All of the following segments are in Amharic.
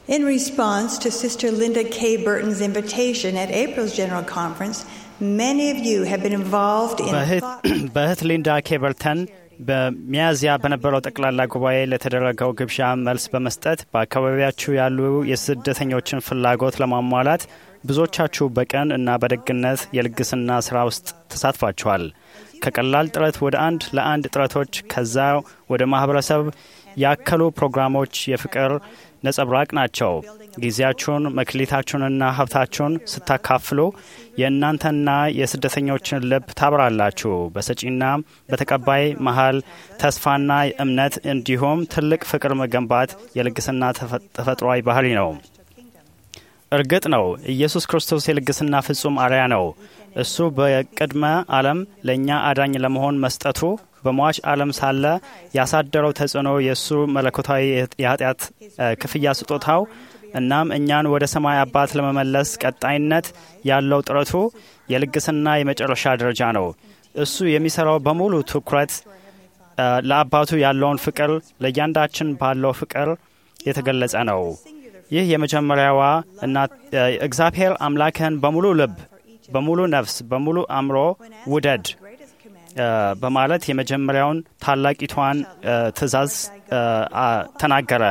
In response to Sister Linda K. Burton's invitation at April's General Conference, many of you have been involved in በእህት ሊንዳ ኬበርተን በሚያዝያ በነበረው ጠቅላላ ጉባኤ ለተደረገው ግብዣ መልስ በመስጠት በአካባቢያችሁ ያሉ የስደተኞችን ፍላጎት ለማሟላት ብዙዎቻችሁ በቀን እና በደግነት የልግስና ስራ ውስጥ ተሳትፏችኋል። ከቀላል ጥረት ወደ አንድ ለአንድ ጥረቶች ከዛ ወደ ማህበረሰብ ያከሉ ፕሮግራሞች የፍቅር ነጸብራቅ ናቸው። ጊዜያችሁን መክሊታችሁንና ሀብታችሁን ስታካፍሉ የእናንተና የስደተኞችን ልብ ታብራላችሁ። በሰጪና በተቀባይ መሀል ተስፋና እምነት እንዲሁም ትልቅ ፍቅር መገንባት የልግስና ተፈጥሯዊ ባህሪ ነው። እርግጥ ነው ኢየሱስ ክርስቶስ የልግስና ፍጹም አርያ ነው። እሱ በቅድመ ዓለም ለእኛ አዳኝ ለመሆን መስጠቱ በሟች ዓለም ሳለ ያሳደረው ተጽዕኖ የእሱ መለኮታዊ የኃጢአት ክፍያ ስጦታው እናም እኛን ወደ ሰማይ አባት ለመመለስ ቀጣይነት ያለው ጥረቱ የልግስና የመጨረሻ ደረጃ ነው። እሱ የሚሰራው በሙሉ ትኩረት ለአባቱ ያለውን ፍቅር ለእያንዳችን ባለው ፍቅር የተገለጸ ነው። ይህ የመጀመሪያዋ እና እግዚአብሔር አምላክህን በሙሉ ልብ፣ በሙሉ ነፍስ፣ በሙሉ አእምሮ ውደድ በማለት የመጀመሪያውን ታላቂቷን ትእዛዝ ተናገረ።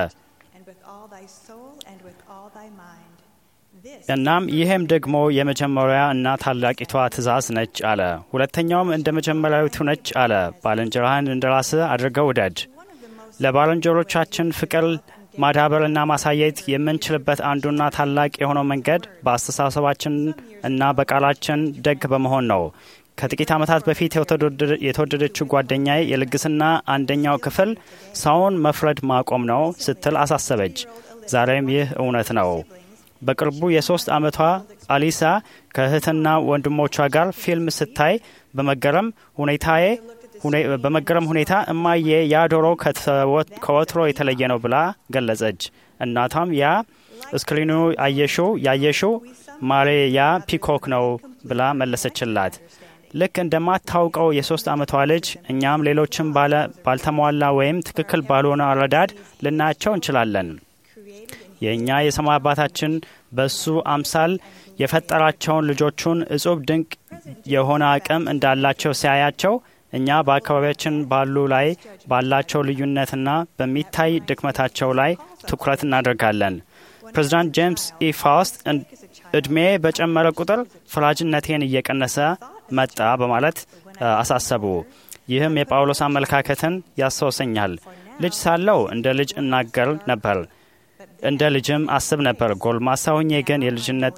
እናም ይህም ደግሞ የመጀመሪያ እና ታላቂቷ ትእዛዝ ነች አለ። ሁለተኛውም እንደ መጀመሪያዊቱ ነች አለ። ባልንጀራህን እንደ ራስህ አድርገው ውደድ። ለባልንጀሮቻችን ፍቅር ማዳበርና ማሳየት የምንችልበት አንዱና ታላቅ የሆነው መንገድ በአስተሳሰባችን እና በቃላችን ደግ በመሆን ነው። ከጥቂት ዓመታት በፊት የተወደደችው ጓደኛዬ የልግስና አንደኛው ክፍል ሰውን መፍረድ ማቆም ነው ስትል አሳሰበች። ዛሬም ይህ እውነት ነው። በቅርቡ የሶስት ዓመቷ አሊሳ ከእህትና ወንድሞቿ ጋር ፊልም ስታይ በመገረም ሁኔታዬ በመገረም ሁኔታ እማዬ ያ ዶሮ ከወትሮ የተለየ ነው ብላ ገለጸች። እናቷም ያ እስክሪኑ አየሽው ያየሽው ማሬ ያ ፒኮክ ነው ብላ መለሰችላት። ልክ እንደማታውቀው የሶስት ዓመቷ ልጅ እኛም ሌሎችም ባልተሟላ ወይም ትክክል ባልሆነ አረዳድ ልናያቸው እንችላለን። የእኛ የሰማይ አባታችን በሱ አምሳል የፈጠራቸውን ልጆቹን እጹብ ድንቅ የሆነ አቅም እንዳላቸው ሲያያቸው እኛ በአካባቢያችን ባሉ ላይ ባላቸው ልዩነትና በሚታይ ድክመታቸው ላይ ትኩረት እናደርጋለን። ፕሬዚዳንት ጄምስ ኢ ፋውስት እድሜ በጨመረ ቁጥር ፈራጅነቴን እየቀነሰ መጣ በማለት አሳሰቡ። ይህም የጳውሎስ አመለካከትን ያስታውሰኛል። ልጅ ሳለው እንደ ልጅ እናገር ነበር፣ እንደ ልጅም አስብ ነበር። ጎልማሳ ሆኜ ግን የልጅነት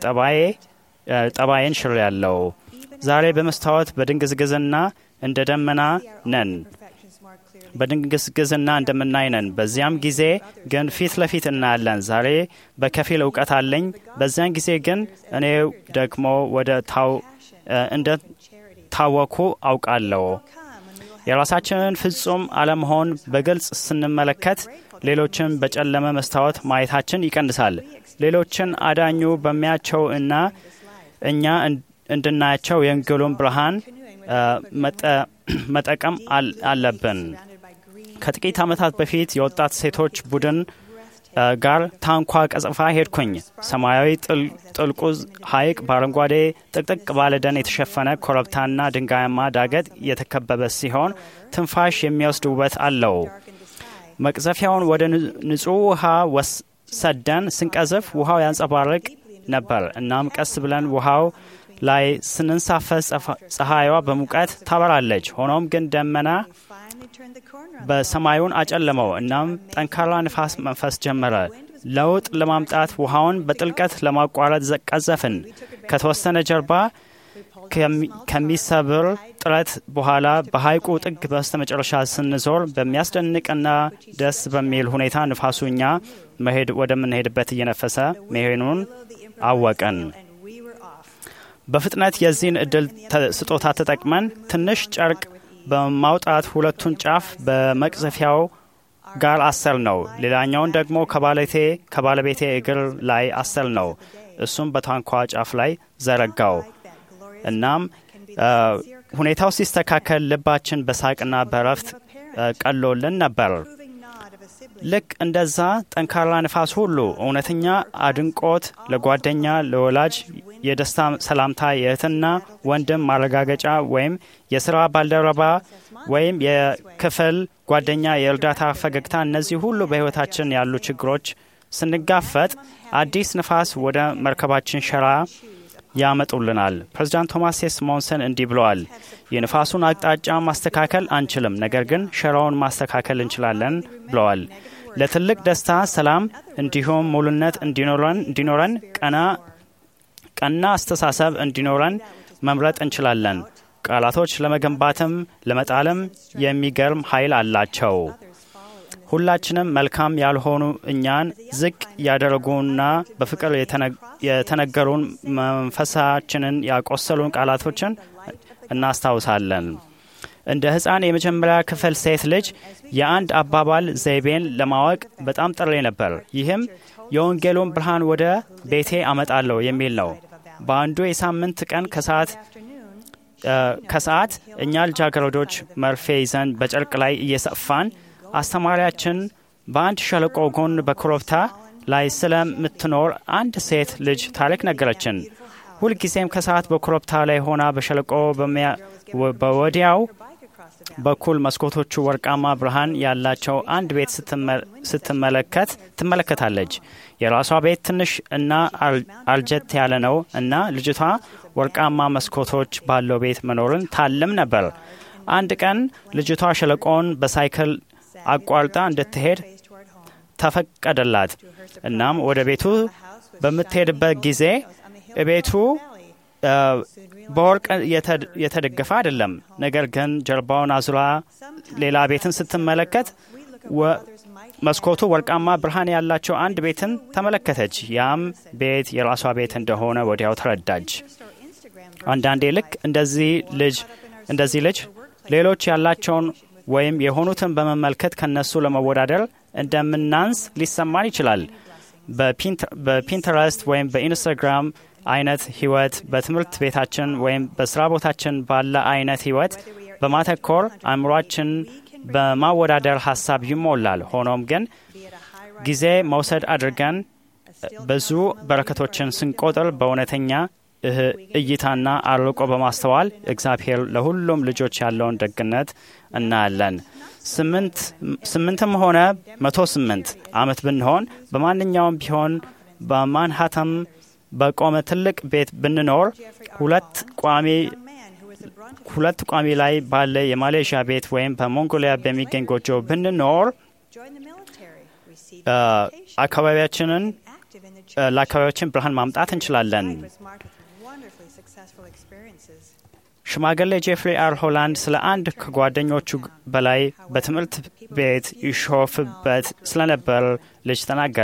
ጠባዬን ሽር ያለው ዛሬ በመስታወት በድንግዝግዝና እንደ ደመና ነን በድንግዝግዝና እንደምናይ ነን። በዚያም ጊዜ ግን ፊት ለፊት እናያለን። ዛሬ በከፊል እውቀት አለኝ፣ በዚያን ጊዜ ግን እኔ ደግሞ ወደ ታው እንደ ታወኩ አውቃለሁ። የራሳችንን ፍጹም አለመሆን በግልጽ ስንመለከት ሌሎችን በጨለመ መስታወት ማየታችን ይቀንሳል። ሌሎችን አዳኙ በሚያቸው እና እኛ እንድናያቸው የወንጌሉን ብርሃን መጠቀም አለብን። ከጥቂት ዓመታት በፊት የወጣት ሴቶች ቡድን ጋር ታንኳ ቀጽፋ ሄድኩኝ። ሰማያዊ ጥልቁ ሐይቅ በአረንጓዴ ጥቅጥቅ ባለ ደን የተሸፈነ ኮረብታና ድንጋያማ ዳገት የተከበበ ሲሆን ትንፋሽ የሚወስድ ውበት አለው። መቅዘፊያውን ወደ ንጹሕ ውሃ ሰደን ስንቀዝፍ ውሃው ያንጸባርቅ ነበር። እናም ቀስ ብለን ውሃው ላይ ስንንሳፈስ ፀሐይዋ በሙቀት ታበራለች። ሆኖም ግን ደመና በሰማዩን አጨለመው። እናም ጠንካራ ንፋስ መንፈስ ጀመረ። ለውጥ ለማምጣት ውሃውን በጥልቀት ለማቋረጥ ቀዘፍን። ከተወሰነ ጀርባ ከሚሰብር ጥረት በኋላ በሐይቁ ጥግ በስተ መጨረሻ ስንዞር በሚያስደንቅና ደስ በሚል ሁኔታ ንፋሱ እኛ መሄድ ወደምንሄድበት እየነፈሰ መሄኑን አወቅን። በፍጥነት የዚህን እድል ስጦታ ተጠቅመን ትንሽ ጨርቅ በማውጣት ሁለቱን ጫፍ በመቅዘፊያው ጋር አሰር ነው። ሌላኛውን ደግሞ ከባለቴ ከባለቤቴ እግር ላይ አሰር ነው። እሱም በታንኳ ጫፍ ላይ ዘረጋው። እናም ሁኔታው ሲስተካከል ልባችን በሳቅና በረፍት ቀሎልን ነበር። ልክ እንደዛ ጠንካራ ንፋስ ሁሉ እውነተኛ አድንቆት ለጓደኛ፣ ለወላጅ የደስታ ሰላምታ፣ የእህትና ወንድም ማረጋገጫ ወይም የስራ ባልደረባ ወይም የክፍል ጓደኛ የእርዳታ ፈገግታ፣ እነዚህ ሁሉ በሕይወታችን ያሉ ችግሮች ስንጋፈጥ አዲስ ንፋስ ወደ መርከባችን ሸራ ያመጡልናል። ፕሬዚዳንት ቶማስ ሴስ ሞንሰን እንዲህ ብለዋል። የንፋሱን አቅጣጫ ማስተካከል አንችልም፣ ነገር ግን ሸራውን ማስተካከል እንችላለን ብለዋል። ለትልቅ ደስታ፣ ሰላም እንዲሁም ሙሉነት እንዲኖረን ቀና ቀና አስተሳሰብ እንዲኖረን መምረጥ እንችላለን። ቃላቶች ለመገንባትም ለመጣልም የሚገርም ኃይል አላቸው። ሁላችንም መልካም ያልሆኑ እኛን ዝቅ ያደረጉና በፍቅር የተነገሩን መንፈሳችንን ያቆሰሉን ቃላቶችን እናስታውሳለን። እንደ ሕፃን የመጀመሪያ ክፍል ሴት ልጅ የአንድ አባባል ዘይቤን ለማወቅ በጣም ጥሬ ነበር። ይህም የወንጌሉን ብርሃን ወደ ቤቴ አመጣለሁ የሚል ነው። በአንዱ የሳምንት ቀን ከሰዓት ከሰዓት እኛ ልጃገረዶች መርፌ ይዘን በጨርቅ ላይ እየሰፋን አስተማሪያችን በአንድ ሸለቆ ጎን በኮረብታ ላይ ስለምትኖር አንድ ሴት ልጅ ታሪክ ነገረችን። ሁልጊዜም ከሰዓት በኮረብታ ላይ ሆና በሸለቆ በወዲያው በኩል መስኮቶቹ ወርቃማ ብርሃን ያላቸው አንድ ቤት ስትመለከት ትመለከታለች። የራሷ ቤት ትንሽ እና አልጀት ያለ ነው እና ልጅቷ ወርቃማ መስኮቶች ባለው ቤት መኖርን ታልም ነበር። አንድ ቀን ልጅቷ ሸለቆውን በሳይክል አቋርጣ እንድትሄድ ተፈቀደላት። እናም ወደ ቤቱ በምትሄድበት ጊዜ ቤቱ በወርቅ የተደገፈ አይደለም። ነገር ግን ጀርባውን አዙራ ሌላ ቤትን ስትመለከት መስኮቱ ወርቃማ ብርሃን ያላቸው አንድ ቤትን ተመለከተች። ያም ቤት የራሷ ቤት እንደሆነ ወዲያው ተረዳች። አንዳንዴ ልክ እንደዚህ ልጅ እንደዚህ ልጅ ሌሎች ያላቸውን ወይም የሆኑትን በመመልከት ከነሱ ለመወዳደር እንደምናንስ ሊሰማን ይችላል። በፒንተረስት ወይም በኢንስታግራም አይነት ህይወት በትምህርት ቤታችን ወይም በስራ ቦታችን ባለ አይነት ህይወት በማተኮር አእምሯችን በማወዳደር ሀሳብ ይሞላል። ሆኖም ግን ጊዜ መውሰድ አድርገን ብዙ በረከቶችን ስንቆጥር በእውነተኛ እይታና አርቆ በማስተዋል እግዚአብሔር ለሁሉም ልጆች ያለውን ደግነት እናያለን። ስምንትም ሆነ መቶ ስምንት ዓመት ብንሆን በማንኛውም ቢሆን በማንሃተም በቆመ ትልቅ ቤት ብንኖር ሁለት ቋሚ ሁለት ቋሚ ላይ ባለ የማሌዥያ ቤት ወይም በሞንጎሊያ በሚገኝ ጎጆ ብንኖር አካባቢያችንን ለአካባቢያችን ብርሃን ማምጣት እንችላለን። ሽማግሌ ጄፍሪ አር ሆላንድ ስለ አንድ ከጓደኞቹ በላይ በትምህርት ቤት ይሾፍበት ስለነበር ልጅ ተናገረ።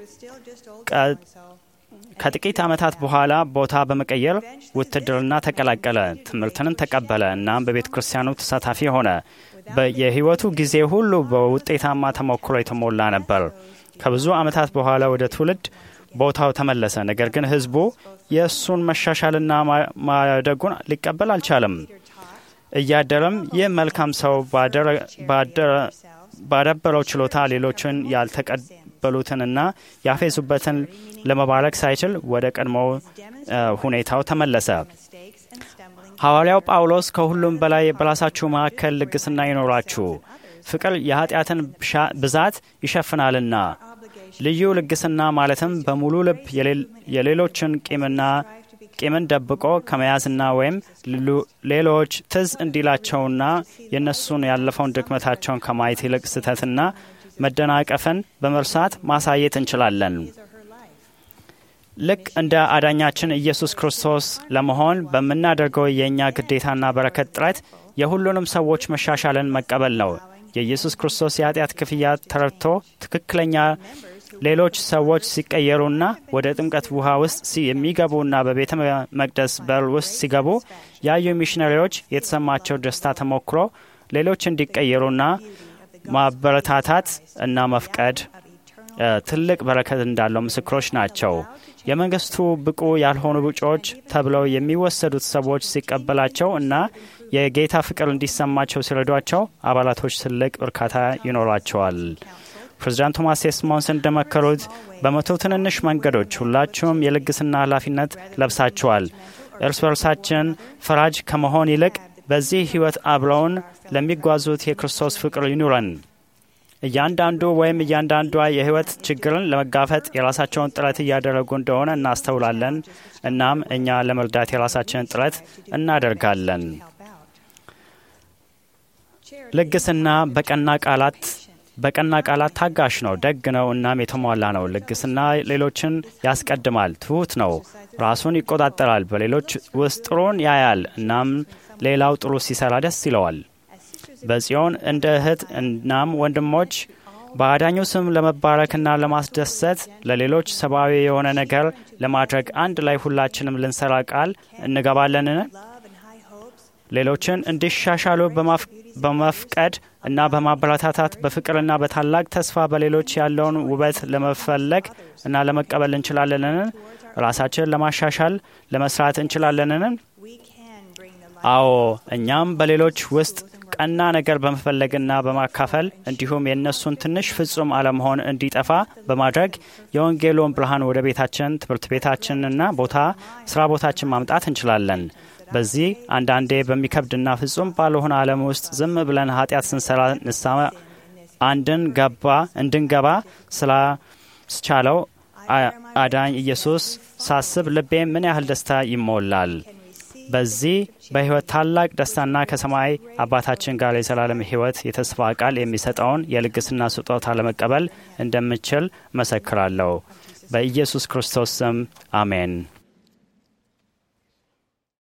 ከጥቂት ዓመታት በኋላ ቦታ በመቀየር ውትድርና ተቀላቀለ። ትምህርትንም ተቀበለ። እናም በቤተ ክርስቲያኑ ተሳታፊ ሆነ። የህይወቱ ጊዜ ሁሉ በውጤታማ ተሞክሮ የተሞላ ነበር። ከብዙ ዓመታት በኋላ ወደ ትውልድ ቦታው ተመለሰ። ነገር ግን ህዝቡ የእሱን መሻሻልና ማደጉን ሊቀበል አልቻለም። እያደረም ይህ መልካም ሰው ባዳበረው ችሎታ ሌሎችን ያልተቀበሉትንና ያፌዙበትን ለመባረክ ሳይችል ወደ ቀድሞ ሁኔታው ተመለሰ። ሐዋርያው ጳውሎስ ከሁሉም በላይ በራሳችሁ መካከል ልግስና ይኖራችሁ፣ ፍቅር የኃጢአትን ብዛት ይሸፍናልና ልዩ ልግስና ማለትም በሙሉ ልብ የሌሎችን ቂምና ቂምን ደብቆ ከመያዝና ወይም ሌሎች ትዝ እንዲላቸውና የእነሱን ያለፈውን ድክመታቸውን ከማየት ይልቅ ስህተትና መደናቀፍን በመርሳት ማሳየት እንችላለን። ልክ እንደ አዳኛችን ኢየሱስ ክርስቶስ ለመሆን በምናደርገው የእኛ ግዴታና በረከት ጥረት የሁሉንም ሰዎች መሻሻልን መቀበል ነው። የኢየሱስ ክርስቶስ የኃጢአት ክፍያ ተረድቶ ትክክለኛ ሌሎች ሰዎች ሲቀየሩና ወደ ጥምቀት ውሃ ውስጥ የሚገቡና በቤተ መቅደስ በር ውስጥ ሲገቡ ያዩ ሚሽነሪዎች የተሰማቸው ደስታ ተሞክሮ ሌሎች እንዲቀየሩና ማበረታታት እና መፍቀድ ትልቅ በረከት እንዳለው ምስክሮች ናቸው። የመንግስቱ ብቁ ያልሆኑ ብጮች ተብለው የሚወሰዱት ሰዎች ሲቀበላቸው እና የጌታ ፍቅር እንዲሰማቸው ሲረዷቸው አባላቶች ትልቅ እርካታ ይኖራቸዋል። ፕሬዚዳንት ቶማስ ሴስሞንስ እንደመከሩት በመቶ ትንንሽ መንገዶች ሁላችሁም የልግስና ኃላፊነት ለብሳችኋል። እርስ በርሳችን ፈራጅ ከመሆን ይልቅ በዚህ ሕይወት አብረውን ለሚጓዙት የክርስቶስ ፍቅር ይኑረን። እያንዳንዱ ወይም እያንዳንዷ የሕይወት ችግርን ለመጋፈጥ የራሳቸውን ጥረት እያደረጉ እንደሆነ እናስተውላለን። እናም እኛ ለመርዳት የራሳችንን ጥረት እናደርጋለን። ልግስና በቀና ቃላት በቀና ቃላት ታጋሽ ነው፣ ደግ ነው፣ እናም የተሟላ ነው። ልግስና ሌሎችን ያስቀድማል፣ ትሑት ነው፣ ራሱን ይቆጣጠራል፣ በሌሎች ውስጥ ጥሩን ያያል፣ እናም ሌላው ጥሩ ሲሰራ ደስ ይለዋል። በጽዮን እንደ እህት እናም ወንድሞች በአዳኙ ስም ለመባረክና ለማስደሰት ለሌሎች ሰብአዊ የሆነ ነገር ለማድረግ አንድ ላይ ሁላችንም ልንሰራ ቃል እንገባለንን? ሌሎችን እንዲሻሻሉ በመፍቀድ እና በማበረታታት በፍቅርና በታላቅ ተስፋ በሌሎች ያለውን ውበት ለመፈለግ እና ለመቀበል እንችላለንን? ራሳችንን ለማሻሻል ለመስራት እንችላለንን? አዎ፣ እኛም በሌሎች ውስጥ ቀና ነገር በመፈለግና በማካፈል እንዲሁም የእነሱን ትንሽ ፍጹም አለመሆን እንዲጠፋ በማድረግ የወንጌሉን ብርሃን ወደ ቤታችን፣ ትምህርት ቤታችንና ቦታ ስራ ቦታችን ማምጣት እንችላለን። በዚህ አንዳንዴ በሚከብድና ፍጹም ባልሆነ ዓለም ውስጥ ዝም ብለን ኃጢአት ስንሰራ ንስሐ አንድን ገባ እንድንገባ ስላስቻለው አዳኝ ኢየሱስ ሳስብ ልቤ ምን ያህል ደስታ ይሞላል። በዚህ በሕይወት ታላቅ ደስታና ከሰማይ አባታችን ጋር የዘላለም ሕይወት የተስፋ ቃል የሚሰጠውን የልግስና ስጦታ ለመቀበል እንደምችል መሰክራለሁ። በኢየሱስ ክርስቶስ ስም አሜን።